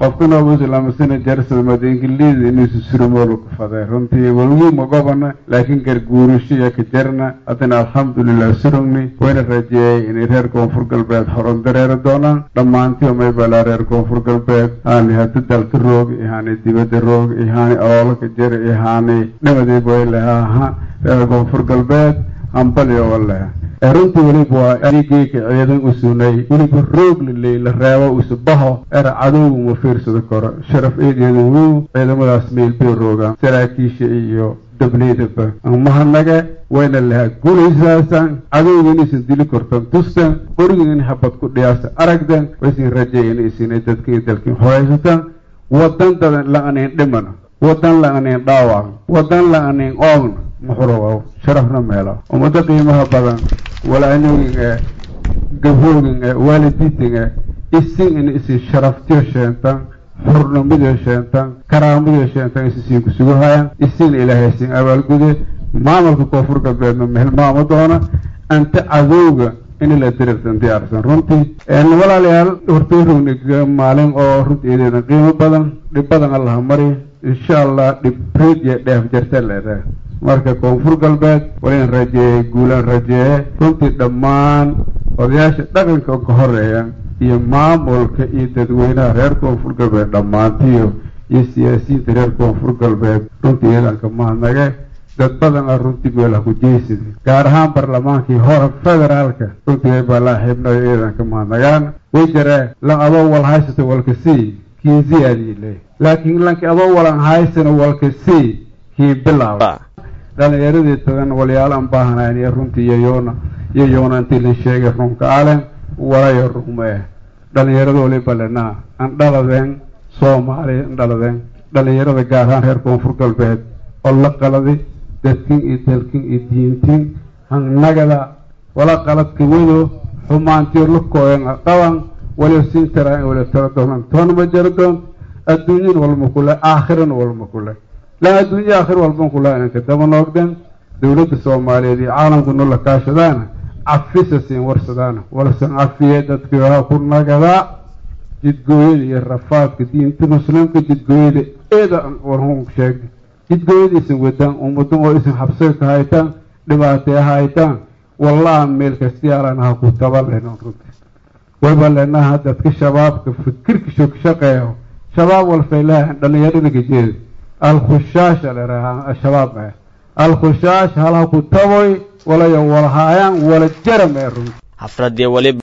qofka noogu islaamasana jarsada madaingiliida inuusu surmoolu ku faday runtii walgiima gobana laakiin garguurasho iyo ka jarna haddana alxamdulilah surugni wayna rajeeyay inay reer koonfur galbeed horan dareeri doonaan dhammaantii umay balaa reer koonfur galbeed haani hada dalka roog ihaani dibadda roog ihaani oolaka jar ihaani dhamadayb way lehaha reer koonfur galbeed hambaliyo waleha runtii weliba waa adigeyka ciidan u sunay weliba roog laley la reebo usubaho era cadowga ma fiirsado karo sharaf eedeeda wow ciidamadaas meel bay roogaan saraakiisha iyo dableydaba mahadnage wayna lahaa guulaysaasan cadowga inaysan dili kortan tustan qoriga in habad ku dhiyaasa aragdan waysan rajeeyan isinay dadka iyo dalkin horaysataan wadan dadan la-anayn dhimana wadan la-anayn dhaawac wadan la-anayn oogna muxurow sharafna meela ummado qiimaha badan walaanogin ee gabhoogin ee waalidiitin ee isin in isi sharaftiyo sheentan xurnimadiyo sheentan karaamadiyo sheentan isisiin kusuguhayaan isin ilaahay sin abaalgude maamulka koonfur galbeedna mehelmaamo doona anta cadowga in la dirirtan diyaarsan runtii walaalayaal hortoorogna maalin oo runtii eedeedan qiimo badan dhib badan allaha mari insha allah dhib reed iyo dheef jarta leedahay marka koonfur galbeed waliin rajeeyey guulaan rajeeye runtii dhammaan odayaasha dhaqanka ka horeeya iyo maamulka iyo dadweynaha reer koonfur galbeed dhammaantiyo iyo siyaasiyiinta reer koonfur galbeed runtii iyadanka mahadnage dad badan a runtii meelaha ku jeysida gaar ahaan barlamaankii hore federaalka runtii way balaa xibnayo iyadanka mahadnagaan way jaree lan adoo wal haysata walka sii kii ziyaadii le laakiin lanki adoo walan haysana walka sii kii bilaaba dhalinyaradii tadan walyaalaan baahanayn iyo runtii iyoyoona iyo yoona intii la sheegay runka alen walayo rugmee dhalinyarada waliba lenaa an dhaladeen soomaaliya an dhaladeen dhalinyarada gaar ahaan reer koonfur galbeed oo la qaladi dadkin iyo dalkin iyo diintin hangnagada wala qaladka wado xumaantiyo lukooyan qaban waliba siin taraa in waliba tala doonan toonama jaro doon adduunyan walma kule aakhirana walma kule laa adduunya aakhir walban kula inanka daba noogden dowladda soomaaliyeed iyo caalamku nola kaashadaana cafisa siin warsadaana walsan cafiye dadka ku nagadaa jidgooyada iyo rafaadka diinta muslimka jidgooyada eeda warhun sheegay jidgooyadaisan wadaan ummadan oo isan xabsiga ka haytaan dhibaatee haytaan wallaha meel kastiyaalan ha ku taba lehnon runti wayba leenaha dadka shabaabka fikirka shogshaqeeyo shabaab walfaylahan dhalinyarada gajeeda alkhushaasha leraha shabaab eh alkhushaasha halha ku taboy walayo walhaayaan wala jaram ee runti xafladii waliba